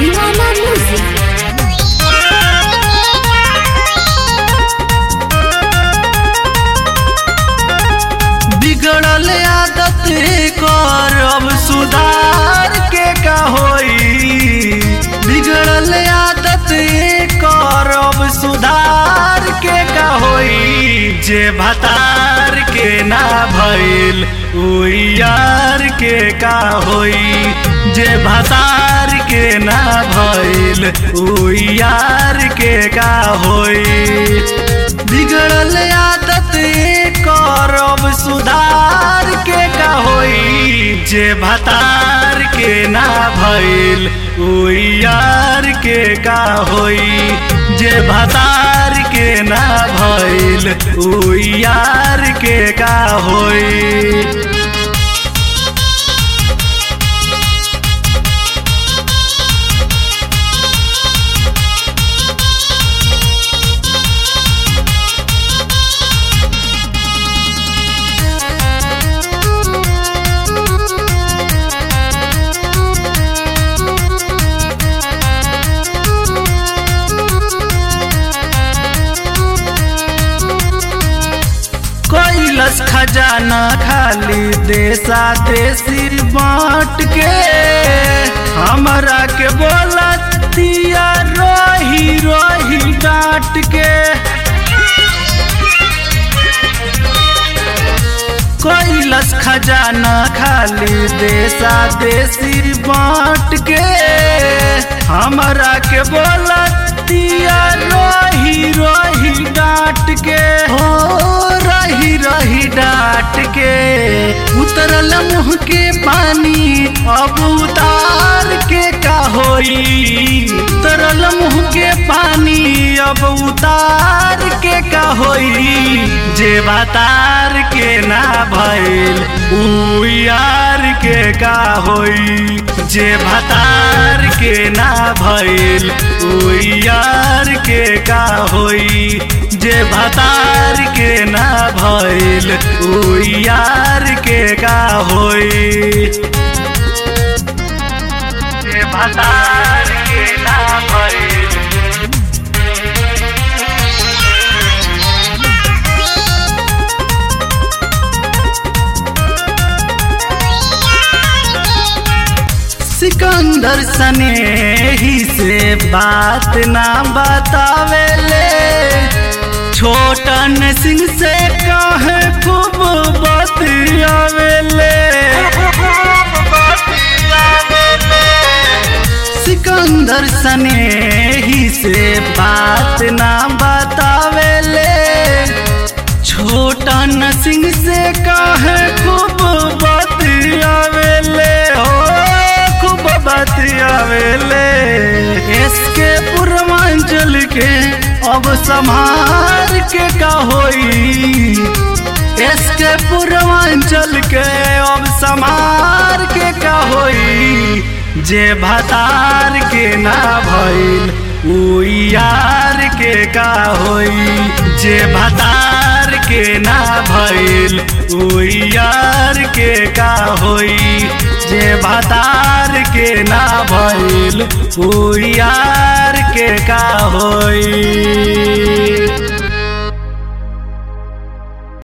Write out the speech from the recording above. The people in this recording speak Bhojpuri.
दीवाना म्यूजिक बिगड़ल आदत कर अब सुधार के का होई बिगड़ल आदत कर अब सुधार के का होई जे भतार के ना भइल उ यार के का होई जे भतार के ना भइल उ यार के का होई बिगड़ल आदत करब सुधार के का होई जे भतार के ना भइल उ यार के का होई जे भतार के ना भइल उ यार के का होई कैलस खजाना खाली देशा देसी बांट के हमरा के बोलतिया रही रही डांट के कैलस खजाना खाली देशा देसी बांट के हमरा के बोलतिया रही रही डांट के हो रही रही डांट के उतरल मुँह के पानी अब उतार के का होई उतरल मुँह के पानी अब उतार के का होई जे बतार के ना भइल उ यार के का होई जे भतार के ना भइल उ यार के का होई जे भतार के ना भइल उ यार के का होई जे भतार के ना भइल सिकंदर सने ही से बात ना बतावेले छोटन सिंह से कहे खूब बतियावेले सिकंदर सने ही से बात ना बतावेले छोटन सिंह से कहे खूब बतियावेले हो खूब बतियावेले इसके पूर्वांचल के अब संभार के का होई इसके पूर्वांचल के अब संभार के का होई जे भतार के ना भइल उ यार के का होई जे भतार के ना भइल उ यार के का होई जे भतार के ना भइल उ यार के का होई